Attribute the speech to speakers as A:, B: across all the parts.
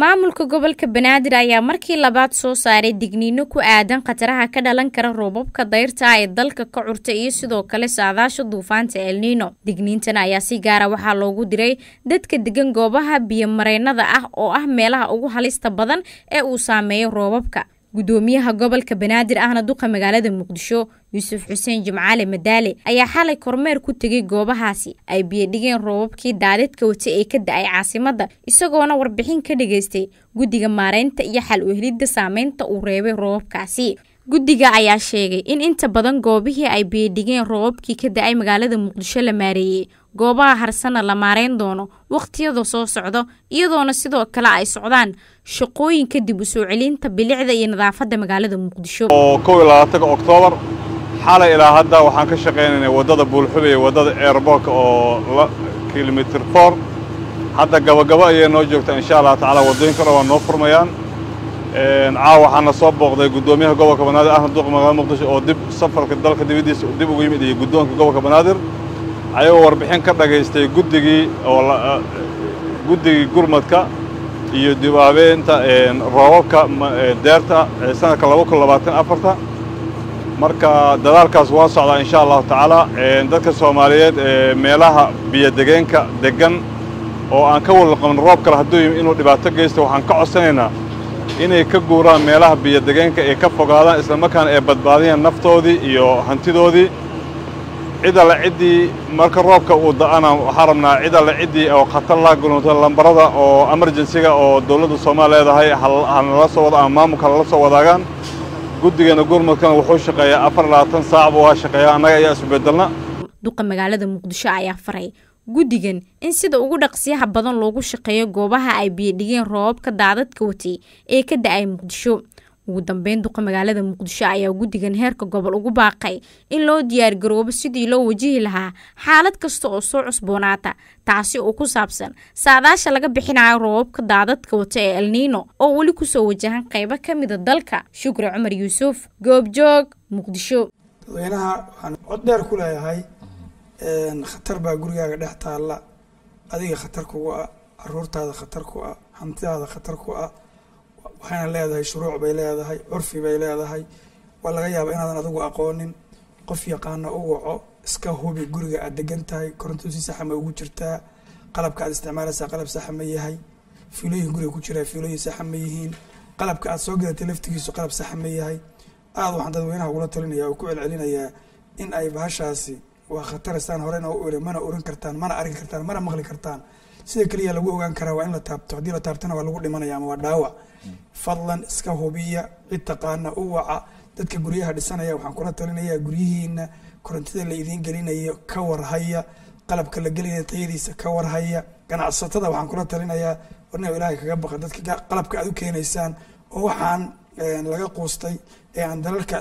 A: maamulka gobolka banaadir ayaa markii labaad soo saaray digniino ku aadan khataraha ka dhalan kara roobabka dayrta ee dalka ka curta iyo sidoo kale saadaasha duufaanta elniino digniintan ayaa si gaara waxaa loogu diray dadka degan goobaha biyomareennada ah oo ah meelaha ugu halista badan ee uu saameeyo roobabka gudoomiyaha gobolka banaadir ahna duqa magaalada muqdisho yuusuf xuseen jimcaale madaale ayaa xalay kormeer ku tegay goobahaasi ay biyodhigeen roobabkii daadadka wata ee ka da-ay caasimadda isagoona warbixin ka dhageystay guddiga maareynta iyo xal u helidda saameynta uu reebay roobabkaasi guddiga ayaa sheegay in inta badan goobihii ay biyodhigeen roobabkii ka da-ay magaalada muqdisho la maareeyey goobaha harsana la maareyn doono wakhtiyada soo socdo iyadoona sidoo kale ay socdaan shaqooyinka dib u soo celinta bilicda iyo nadaafadda magaalada muqdisho
B: oo kow iyo labaatanka oktoobar xalay ilaa hadda waxaan ka shaqaynaynay waddada buulxube iyo waddada airboorka oo kilomitr for hadda gabagabo ayay noo joogtaa insha allah tacaala waddooyinka dhan waa noo furmayaan caawa waxaana soo booqday guddoomiyaha gobolka banaadir ahmed duqa magaalada muqdisho oo dib safarka dalka dibaddiisa dib ugu yimid iyo guddoonka gobolka banaadir ayagoo warbixin ka dhagaystay guddigii oo guddigii gurmadka iyo dib aabeynta roobabka deerta sanadka laba kun labaatan afarta marka dadaalkaas waa socdaa insha allahu tacaala dadka soomaaliyeed ee meelaha biyodegeenka deggan oo aan ka wada qabin roob kale hadduu yimi inuu dhibaato geysto waxaan ka codsanaynaa inay ka guuraan meelaha biyodegeenka ee ka fogaadaan islamarkaana ay badbaadiyaan naftoodii iyo hantidoodii cid alle ciddii marka roobka uu da'ana waxaan rabnaa cid alle ciddii oo khatar la gulunto lambarada oo emergensiga oo dawladda soomaaliya leedahay hanala soo wada ama maamulka halala soo wadaagaan guddigeena gurmadkana wuxuu shaqeeyaa afar labaatan saac buu waa shaqeeyaa annaga ayaa isbedelna
A: duqa magaalada muqdisho ayaa faray guddigan in sida ugu dhaqsiyaha badan loogu shaqeeyo goobaha ay biyodhigeen roobabka daadadka watay ee ka da-ay muqdisho ugu dambeyn duqa magaalada muqdisho ayaa guddigan heerka gobol ugu baaqay in loo diyaargaroobo sidii loo wajihi lahaa xaalad kasta oo soo cusboonaata taasi oo ku saabsan saadaasha laga bixinayo roobabka daadadka wata ee elniino oo weli kusoo wajahan qaybo ka mida dalka shukri cumar yuusuf goobjoog muqdisho
C: dadweynaha waxaan cod dheer ku leeyahay khatar baa gurigaaga dhex taalla adiga khatar kugu ah caruurtaada khatar ku ah hantidaada khatar ku ah waxayna leedahay shuruuc bay leedahay curfi bay leedahay waa laga yaaba inaadan adigu aqoonin qof yaqaana u waco iska hubi guriga aad degan tahay koronto si saxa ma ugu jirtaa qalabka aad isticmaalaysaa qalab saxa ma yahay fiilooyin guriga ku jiraa fiilooyin saxa ma yihiin qalabka aad soo gadatay laftigiisu qalab saxa ma yahay aada waxaan dadweynaha ugula talinaya oo ku celcelinayaa in ay bahashaasi waa khataristaan horena u iri mana oran kartaan mana arki kartaan mana maqli kartaan sida keliya lagu ogaan karaa waa in la taabto haddii la taabtana waa lagu dhimanaya ama waa dhaawac fadlan iska hubiya cid taqaana u waca dadka guryaha dhisanaya waxaan kula talinayaa guryihiina korontida la idiin gelinayo ka warhaya qalabka la gelinaya tayadiisa ka warhaya ganacsatada waxaan kula talinayaa warna ilaahay kaga baqa dadka qalabka aad u keenaysaan oo waxaan laga quustay ee aan dalalka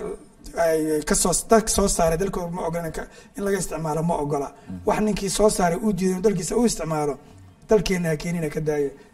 C: kasoo dalka soo saaray dalkooda ma ogola in laga isticmaalo ma ogola wax ninkii soo saaray uu diiday dalkiisa u isticmaalo dalkeena ha keenina ka daaya